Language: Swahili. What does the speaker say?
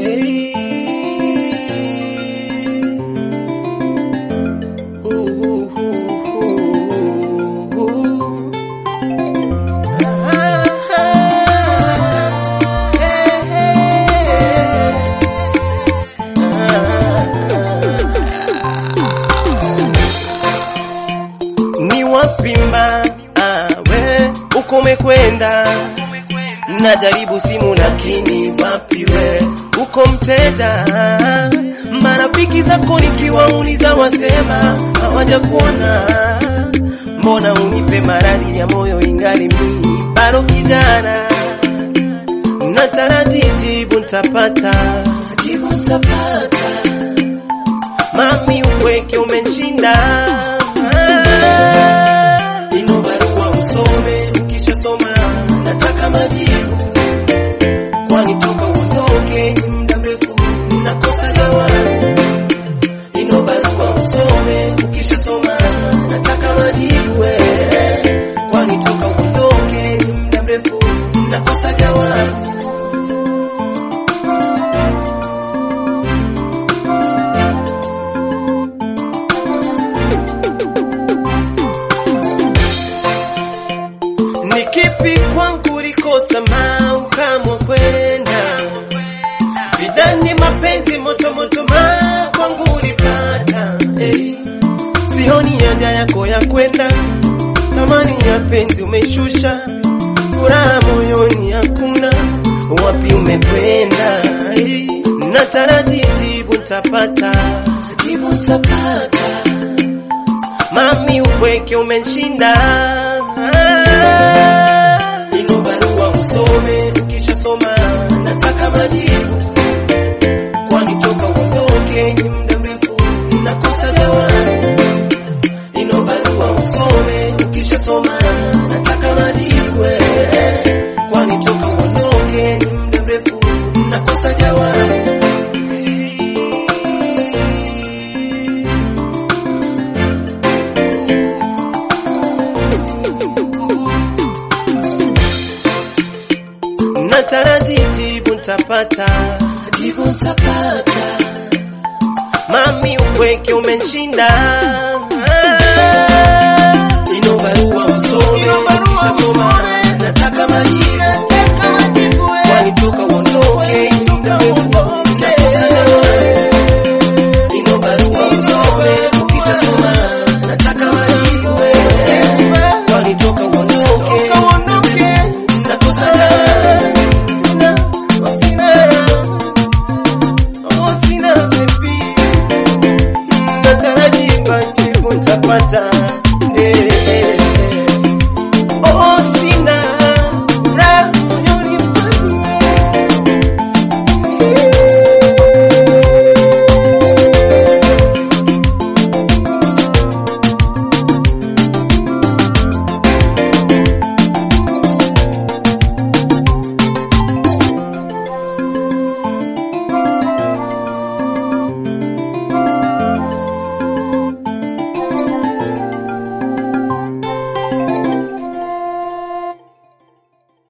Hey. Ooh, ooh, ooh, ooh. Ah, ah, hey, hey. Ni wapimba awe uko umekwenda, najaribu simu lakini wapi we uko mteta. Marafiki zako nikiwauliza wasema hawajakuona, mbona unipe maradhi ya moyo ingali mimi bado kijana, na taratibu ntapata jibu ntapata, mami upweke umenshinda ino barua usome, ukishasoma nataka majibu, kwani toka uondoke ni muda mrefu nakosa jawabu. Ino barua usome, ukishasoma nataka majibu, eh, kwani toka uondoke ni muda mrefu nakosa jawabu. Ni kipi kwangu likosa ma ukamwa kwenda vidani mapenzi moto moto ma kwangu ulipata hey. Sioni haja yako ya kwenda thamani ya penzi umeshusha furaha moyoni hakuna wapi umekwenda hey. Na taratibu ntapata jibu ntapata Mami upweke umenshinda Ino barua usome, ukishasoma nataka majibu, kwani toka uondoke ni muda mrefu nakosa jawabu. Ino barua usome, ukishasoma nataka majibu, eh, kwani toka uondoke ni muda mrefu nakosa jawabu. na taratibu ntapata jibu ntapata, mami upweke umenshinda ino barua usome, ukishasoma nataka majibu, kwani toka uondoke muda mrefu